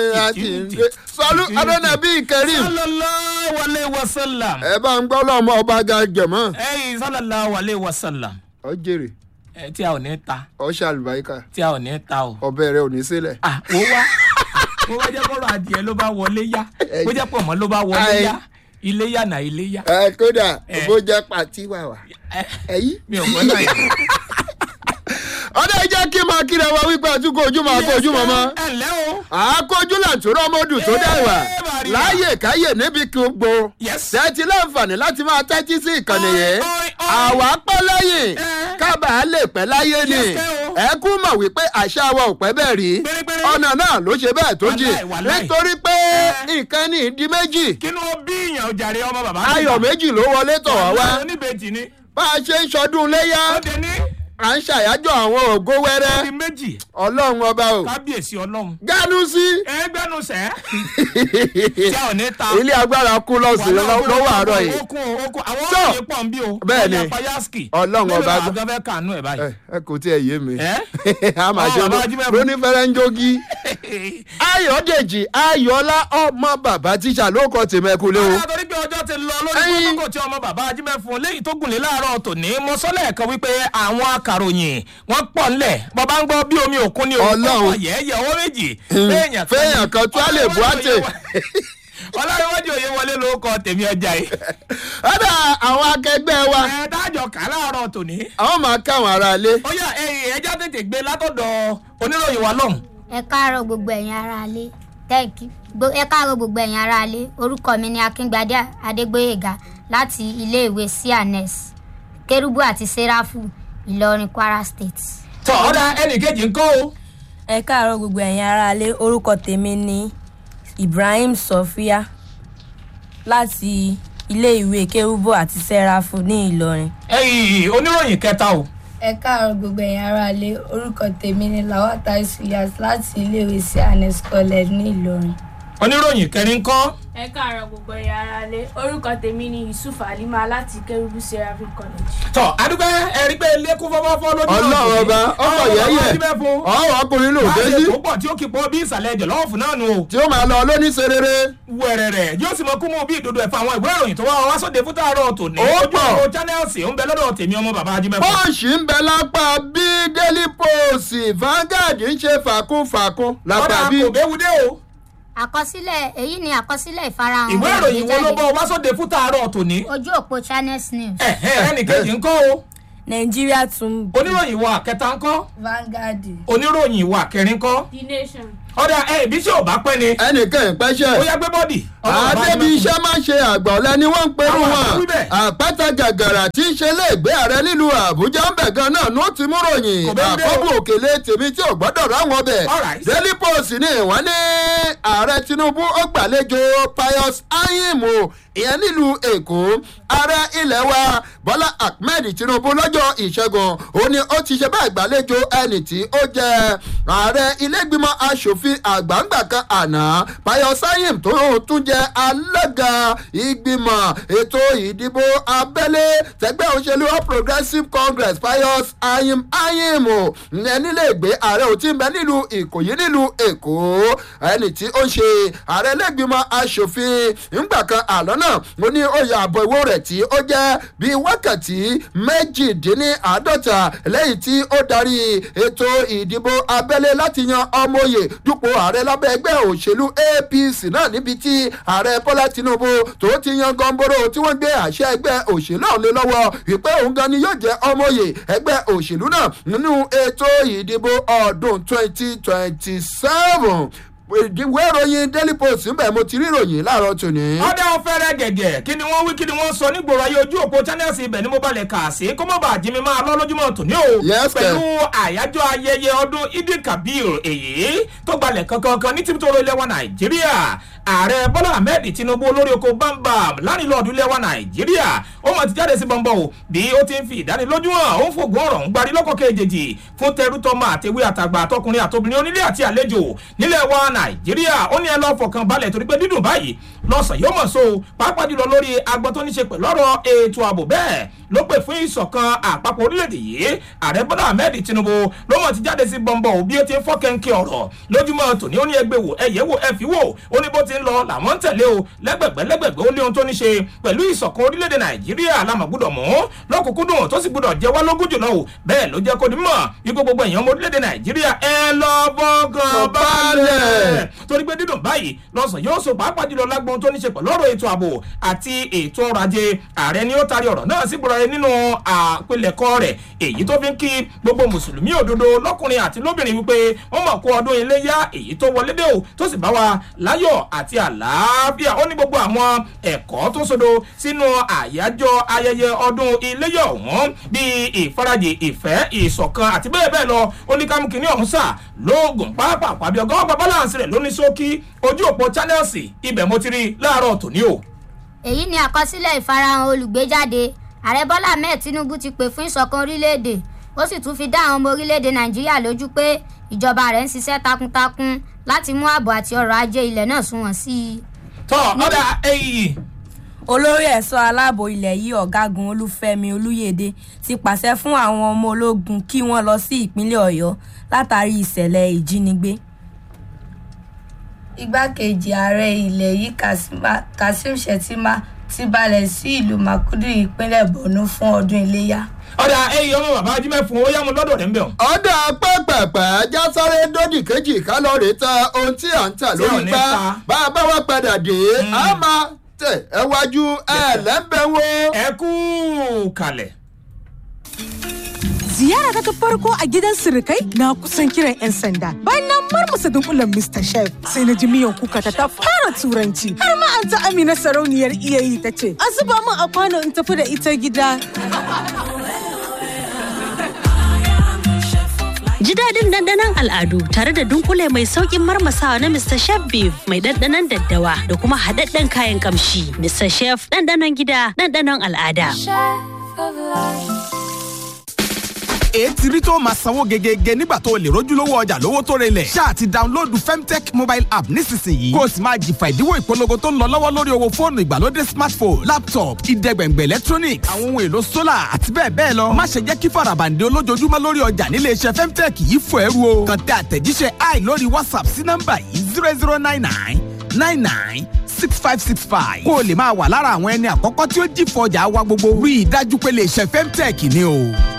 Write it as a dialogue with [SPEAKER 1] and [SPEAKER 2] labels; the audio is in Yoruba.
[SPEAKER 1] sọlú adọ́nàbí kẹrim
[SPEAKER 2] sallallahu alayhi wa sallam.
[SPEAKER 1] ẹ bá ń gbọ́ lọ́mọ ọba ga jẹ̀mọ́
[SPEAKER 2] ẹyin sallallahu alayhi wa sallam.
[SPEAKER 1] ọ jèrè
[SPEAKER 2] ẹ tí a ò ní ta
[SPEAKER 1] ọ ṣàlùbáríkà
[SPEAKER 2] tí a ò ní ta o.
[SPEAKER 1] ọbẹ̀ rẹ ò ní sílẹ̀.
[SPEAKER 2] ah wo wá wo wá jẹ́ kọ́rọ̀ adìẹ ló bá wọlé yá bó jẹ́ pọ̀mọ́ ló bá wọlé
[SPEAKER 1] Ai.
[SPEAKER 2] yá ilé yá nà ilé yá.
[SPEAKER 1] ẹ kódà
[SPEAKER 2] Eh.
[SPEAKER 1] bó jẹ́ pàtí wà wá
[SPEAKER 2] ẹ
[SPEAKER 1] ẹ̀yí.
[SPEAKER 2] mi ò gbọ́ náà yẹn.
[SPEAKER 1] ọdẹ jẹ́ kí máa kíra wa wípé àtúkọ̀ ojú máa kó ojú mọ́mọ́.
[SPEAKER 2] ẹ ǹlẹ́ o.
[SPEAKER 1] àákójú làtúrọ̀ mọ́dù tó
[SPEAKER 2] Eh,
[SPEAKER 1] dẹ̀wà
[SPEAKER 2] Maria.
[SPEAKER 1] láàyè káyè níbi kí o gbó.
[SPEAKER 2] yes.
[SPEAKER 1] tẹ́tí láǹfààní láti máa tẹ́tí sí ìkànnì yìí.
[SPEAKER 2] Oi, oi, oi.
[SPEAKER 1] àwa pẹ́ lẹ́yìn
[SPEAKER 2] Eh.
[SPEAKER 1] kábàá lè pẹ́ láyé ni.
[SPEAKER 2] Yes, kẹ́ o.
[SPEAKER 1] ẹ kú mọ̀ wípé àṣà wa ò pẹ́ bẹ́ẹ̀ rí.
[SPEAKER 2] Pérépéré.
[SPEAKER 1] ọ̀nà náà ló ṣe bẹ́ẹ̀ tó jì.
[SPEAKER 2] Wàláì, wàláì.
[SPEAKER 1] nítorí pé
[SPEAKER 2] Eh.
[SPEAKER 1] nǹkan ní ìdí méjì.
[SPEAKER 2] kí ló bí ìyàn ọjàre ọmọ bàbá.
[SPEAKER 1] ayọ̀ méjì ló wọlé tọ̀ wá wá.
[SPEAKER 2] oníbejì ni.
[SPEAKER 1] bá a ṣe ń ṣọdún léyà
[SPEAKER 2] ó dé ní.
[SPEAKER 1] à ń ṣàyájọ́ àwọn ògo
[SPEAKER 2] ó
[SPEAKER 1] wẹ́rẹ́
[SPEAKER 2] di méjì.
[SPEAKER 1] ọlọ́run ọba o.
[SPEAKER 2] kábíyèsí ọlọ́run.
[SPEAKER 1] gánú sí.
[SPEAKER 2] ẹ gbẹ́nu sẹ́. tí a ò ní ta.
[SPEAKER 1] ilé agbára kú lọ́sìn lọ́wọ́ àárọ̀ yìí.
[SPEAKER 2] okun okun àwọn
[SPEAKER 1] So,
[SPEAKER 2] òye pọ̀ ń bí o.
[SPEAKER 1] bẹ́ẹ̀ ni.
[SPEAKER 2] Ọjà payaski.
[SPEAKER 1] Ọlọ́run ọba
[SPEAKER 2] gbọ́.
[SPEAKER 1] gbọ́.
[SPEAKER 2] mélòó làwọn fẹ́ kànú ẹ̀ báyìí.
[SPEAKER 1] ẹ ẹ kò tí ẹ yé mi.
[SPEAKER 2] ẹ.
[SPEAKER 1] a máa
[SPEAKER 2] Ọ,
[SPEAKER 1] ṣe
[SPEAKER 2] bàbá Ajímẹ́bù.
[SPEAKER 1] lónífẹ̀rẹ̀ ń jogi. ayọ̀dèjì ayọ̀lá ọmọ bàbá tíṣà ló kọ́ tèmẹ́kulé o.
[SPEAKER 2] Bàbá torí pé ọjọ́ ti lọ lórí
[SPEAKER 1] Ẹyin.
[SPEAKER 2] kókó tí ọmọ bàbá ajímẹ́fun léyìí tó gùnlé láàárọ̀ tòní mo sọ lẹ́ẹ̀kan wípé àwọn akàròyìn wọ́n pọ̀ ńlẹ̀ bọ́bá ń gbọ́ bí omi òkun ni òkun
[SPEAKER 1] Ọlọ́run.
[SPEAKER 2] pọ̀ yẹ́yẹ́ owó méjì
[SPEAKER 1] fẹ́yàn kan tó a lè bu àtẹ.
[SPEAKER 2] ọlọ́runwájú òye wọlé ló kọ tèmi ọjà yìí
[SPEAKER 1] ọ̀dà àwọn akẹgbẹ́ wa
[SPEAKER 2] ẹ dájọ kà láàárọ̀ tòní
[SPEAKER 1] àwọn máa káwọn ará ilé.
[SPEAKER 2] ó yà ẹyìn ẹja tètè gbé látọ̀dọ̀ oníròyìn wa lọ́hùn
[SPEAKER 3] ẹ káàárọ̀ gbogbo ẹ̀yin aráalé tẹ́ǹkì Gbo- ẹ káàárọ̀ gbogbo ẹ̀yin aráalé orúkọ mi ni akíngbadé adégbóyèga láti iléèwé cns kérúbù àti sẹ́ráfù ìlọrin kwara state.
[SPEAKER 2] tọ́ ọ̀dà ẹnì kejì ń kọ́ o
[SPEAKER 4] ẹ káàárọ̀ gbogbo ẹ̀yin aráalé orúkọ tèmi ni ibrahim sofia láti iléèwé kérúbù àti sẹ́ráfù ní ìlọrin.
[SPEAKER 2] ẹyìn oníròyìn kẹta o
[SPEAKER 5] ẹ káàárọ̀ gbogbo ẹ̀yin aráalé orúkọ tèmi ni lawata isuyas láti iléèwé cns college ní ìlọrin.
[SPEAKER 2] oníròyìn kẹrin kọ́
[SPEAKER 6] ẹ káàárọ̀ gbogbo ẹ̀yà ara lé orúkọ tèmi ni yusuf alima láti kérúbù seraphim college.
[SPEAKER 2] tọ́ adúgbò ẹ̀rí pé lẹ́kún fọ́fọ́fọ́ lójú
[SPEAKER 1] ọlọ́run ọba ọkọ̀ yẹ́yẹ́ ọ̀hún ọkùnrin ló dé sí
[SPEAKER 2] tó pọ̀ tí ó kì í pọ̀ bí ìsàlẹ̀ ẹ̀jẹ̀ lọ́wọ́ fún náà nù o.
[SPEAKER 1] tí ó máa lọ lóníṣerere.
[SPEAKER 2] wẹ̀rẹ̀rẹ̀ yóò sì mọ kú mú bí ìdodo ẹ̀fọ́ àwọn ìwé ìròyìn tó wá wá sóde fún tààrọ̀ tòní.
[SPEAKER 1] Ó
[SPEAKER 2] ojú
[SPEAKER 1] pọ̀.
[SPEAKER 2] ọ̀rọ̀ channels ń bẹ lọ́dọ̀ tèmi ọmọ bàbá ajímẹ́fọ́.
[SPEAKER 1] pọ́ọ̀ṣì ń bẹ lápá bí daily post Vanguard ń ṣe fàkúnfàkún lápá
[SPEAKER 2] ọ̀dà
[SPEAKER 1] bí.
[SPEAKER 2] kò béwu dé o.
[SPEAKER 3] àkọsílẹ̀ èyí ni àkọsílẹ̀ ìfarahàn
[SPEAKER 2] ìwé
[SPEAKER 3] ohun
[SPEAKER 2] ìròyìn wo ló
[SPEAKER 3] àgbéjáde
[SPEAKER 2] bọ́ wá sóde fún tààrọ̀ tòní.
[SPEAKER 3] ojú òpó channels news.
[SPEAKER 2] ẹ̀hẹ́ ẹnì kejì ń kọ́ o.
[SPEAKER 4] nàìjíríà tún
[SPEAKER 2] oníròyìn wa kẹta ń kọ́.
[SPEAKER 5] vanguard
[SPEAKER 2] oníròyìn wa kẹrin kọ́.
[SPEAKER 6] the nation.
[SPEAKER 2] ọ̀dà ẹ̀ bí ṣé ò bá pẹ́ ni.
[SPEAKER 1] ẹnìkan ìpẹ́ṣẹ̀.
[SPEAKER 2] ó yá gbé bọ́dì.
[SPEAKER 1] àdébí iṣẹ́ máa ṣe àgbà ọ̀lẹ́ ni wọ́n ń perú
[SPEAKER 2] Àwọn
[SPEAKER 1] wọn
[SPEAKER 2] àbúrú bẹ̀.
[SPEAKER 1] àpáta gàgàrà tí ń ṣe léègbé ààrẹ nílùú àbújá ń bẹ̀ gan náà ló ti mú ròyìn
[SPEAKER 2] Kò bẹ́ẹ̀ bẹ́ẹ̀ o.
[SPEAKER 1] àkọ́bù òkèlè tèmi tí ò gbọ́dọ̀ ráwọn ọbẹ̀
[SPEAKER 2] Alright.
[SPEAKER 1] daily post ni wọ́n ní ààrẹ tinubu ó gbàlejò pius ayim o ìyẹn nílùú èkó ààrẹ ilẹ̀ wa bọ́lá ahmed tinubu lọ́jọ́ ìṣẹ́gun ó ní ó ti ṣe bẹ́ẹ̀ gbàlejò ẹnì tí ó jẹ́ ààrẹ ilé-ìgbìmọ̀ asòfin àgbàǹgbà kan àná pius ayim tó tún jẹ́ alága ìgbìmọ̀ ètò ìdìbò abẹ́lé tẹgbẹ́ òṣèlú all progressives congress pius ayim ayim o ẹni lè gbé ààrẹ ò tí ń bẹ nílùú ìkòyí nílùú èkó ẹni tí ó ń ṣe ààrẹ lẹ́gbìmọ̀ asòfin ńgbà kan àlọ́ náà ó ní oyè àbọ̀ ìwó rẹ̀ tí ó jẹ́ bíi wákàtí méjìdínláàádọ́ta lẹ́yìn tí ó darí ètò ìdìbò abẹ́lé láti yan ọmọ oyè dupò ààrẹ lábẹ́ ẹgbẹ́ òṣèlú apc náà níbi tí ààrẹ bọ́lá tinubu tó ti yan gọ́ńbóró tí wọ́n gbé àṣẹ ẹgbẹ́ òṣèlú ọ̀hún lé lọ́wọ́ wípé òun gan ni yóò jẹ́ ọmọ oyè ẹgbẹ́ òṣèlú náà nínú ètò ìdìbò ọdún twenty twenty seven ìwé ìròyìn daily post ń bẹ̀ mo ti rí ìròyìn láàárọ̀ tòní.
[SPEAKER 2] ọ̀dà ọ̀fẹ́rẹ́ gẹ̀gẹ̀ kí ni wọ́n wí kí ni wọ́n sọ nígboro ayé ojú òpó channels ibẹ̀ ni mo balẹ̀ kà sí kó mọ̀ bá jí mi máa lọ lójúmọ́ tòní o.
[SPEAKER 1] Yes,
[SPEAKER 2] pẹ̀lú àyájọ́ ayẹyẹ ọdún idi kabir èyí tó gbalẹ̀ kankan ní tìbítọ́rọ ilẹ̀ wa nàìjíríà ààrẹ bọ́lá ahmed tinubu olórí oko bambam lánìlọ́ọ̀dù ilẹ̀ wa nàìjíríà ó mọ̀ ti jáde sí bọ́ńbọ́ o bí ó ti ń fi ìdánilójú hàn ó ń fògùn ọ̀rọ̀ ń gbarí lọ́kọ̀ kejì fún tẹrútọ́mọ àtẹwé àtàgbà àtọkùnrin àtobìnrin onílé àti àlejò nílẹ̀ wa nàìjíríà ó ní ẹ lọ́ọ́ fọkàn balẹ̀ torí pé dídùn báyìí lọ́sàn yóò mọ̀ so pàápàá jùlọ lórí agbọ́n tó ní ṣe pẹ̀lú ọ̀rọ̀ ètò ààbò bẹ́ẹ̀ ló pè fún ìṣọ̀kan àpapọ̀ orílẹ̀-èdè yìí ààrẹ bọ́lá ahmed tinubu ló mọ̀ ti jáde sí bọ́ńbọ́ bí ó ti ń fọ́ kẹ́ńkẹ́ ọ̀rọ̀ lójúmọ́ tòní ó ní ẹgbẹ́ wò ẹ̀yẹ́ wò ẹ fi wò ó ní bó ti ń lọ làwọn ń tẹ̀lé o lẹ́gbẹ̀gbẹ́ lẹ́gbẹ̀gbẹ́ ó ní ohun tó ní ṣe pẹ̀lú ìṣọ̀kan orílẹ̀-èdè nàìjíríà lámà gbọ́dọ̀ mú lọ́kùnkúndùn tó sì gbọ́dọ̀ jẹ́ wá lógún jùlọ o bẹ́ẹ̀ ló jẹ́ kó ní mọ̀ ipò gbogbo èèyàn ọmọ orílẹ̀-èdè nàìjíríà ẹ lọ bọ́gàn balẹ̀ torí pé dídùn báyìí lọ́sàn yóò so pàápàá jùlọ lágbóhun tó ní ṣe pẹ̀lú ọ̀rọ̀ ètò ààbò àti ètò ọrọ̀ ajé ààrẹ ni ó taari ọ̀rọ̀ náà sí gbọ́dọ̀ nínú àpilẹ̀kọ rẹ̀ èyí tó fi ń kí gbogbo mùsùlùmí òdodo lọ́kùnrin àti lóbìnrin wípé wọ́n mọ̀ kó ọdún iléyá èyí tó wọlé dé o tó sì bá wa láyọ̀ àti àlàáfíà ó ní gbogbo àwọn ẹ̀kọ́ tó sodo sínú àyájọ́ ayẹyẹ ọdún iléyá ọ̀hún bíi ìfarajì ìfẹ́ ìṣọ̀kan àti bẹ́ẹ̀ bẹ́ẹ̀ lọ ó ní kámú kínní ọ̀hún sà lóògùn pápá àbí ọgọ́wọ́ pa balance rẹ̀ lóní ṣókí ojú òpó channels ibẹ̀ mo ti rí láàárọ̀ tòní o.
[SPEAKER 3] èyí ni àkọsílẹ̀ ìfarahàn olùgbéjáde ààrẹ bọ́lá ahmed tinubu ti pè fún ìṣọ̀kan orílẹ̀-èdè ó sì tún fi dá àwọn ọmọ orílẹ̀-èdè nàìjíríà lójú pé ìjọba rẹ̀ ń ṣiṣẹ́ takuntakun láti mú ààbò àti ọrọ̀ ajé ilẹ̀ náà sunwọ̀n sí i.
[SPEAKER 2] tọ́ ọ̀dà èyí
[SPEAKER 4] olórí ẹ̀ṣọ́ aláàbò ilẹ̀ yìí ọ̀gágun olúfẹ́mi olúyèdè ti pàṣẹ fún àwọn ọmọ ológun kí wọ́n lọ sí ìpínlẹ̀ ọ̀yọ́ látàrí ìṣẹ̀lẹ̀ ìjínigbé.
[SPEAKER 5] igbákejì ààrẹ ilẹ̀ yìí Kasima- kasim shettima ti balẹ̀ sí ìlú makurdi ìpínlẹ̀ borno fún ọdún iléyà.
[SPEAKER 2] ọ̀dà èyí ọmọ bàbá ajímẹ̀ fún ó yá mu lọ́dọ̀ rẹ̀ ń bẹ̀ ọ́.
[SPEAKER 1] ọ̀dà pẹ́pẹ́pẹ́ já sáré dódì kejì kálọ̀rì ta ohun tí à ń tà
[SPEAKER 2] Tí ò
[SPEAKER 1] lórí
[SPEAKER 2] ní
[SPEAKER 1] gbá
[SPEAKER 2] ta.
[SPEAKER 1] bá a bá wá padà dé a máa tẹ̀ ẹ wájú ẹ lẹ́ńbẹ̀wò.
[SPEAKER 2] ẹ kú kalẹ̀.
[SPEAKER 7] Ziyara ta farko a gidan sirikai na kusan kiran 'yan sanda. Bayan na marmasa dunkulen Mr. Chef sai na ji miyan kuka ta ta fara turanci. Har ma an ta Amina sarauniyar iyayi ta ce, "A zuba min a kwano in tafi da ita gida."
[SPEAKER 8] Ji daɗin ɗanɗanon al'adu tare da dunkule mai sauƙin marmasawa na Mr. Chef Beef mai ɗanɗanon daddawa da kuma haɗaɗɗen kayan ƙamshi. Mr. Chef ɗanɗanon gida ɗanɗanon al'ada.
[SPEAKER 9] ètí rí tó máa sanwó gegege nígbà tó o lè rójúlówó ọjà lówó tó relẹ̀. ṣáà ti dáńlóòdù femtech mobile app nísinsìnyí. kó o sì máa jìfà ìdíwọ́ ìpolongo tó ń lọ lọ́wọ́ lórí owó fóònù ìgbàlódé smartphone laptop ìdẹ́gbẹ̀ngbẹ̀ electronics àwọn ohun èlò solar àti bẹ́ẹ̀ bẹ́ẹ̀ lọ. má ṣe jẹ́ kí farabande olójoojúmọ́ lórí ọjà nílé iṣẹ́ femtech yìí fò ẹrú o. kàn tẹ àtẹ̀jíṣẹ́ i lórí whatsapp sí nọ́mbà yìí zero zero nine nine nine nine six five six five. kó o lè máa wà lára àwọn ẹni àkọ́kọ́ tí ó jìfọ̀ ọjà wa gbogbo. rí i dájú pé lè ṣe femtech ni o.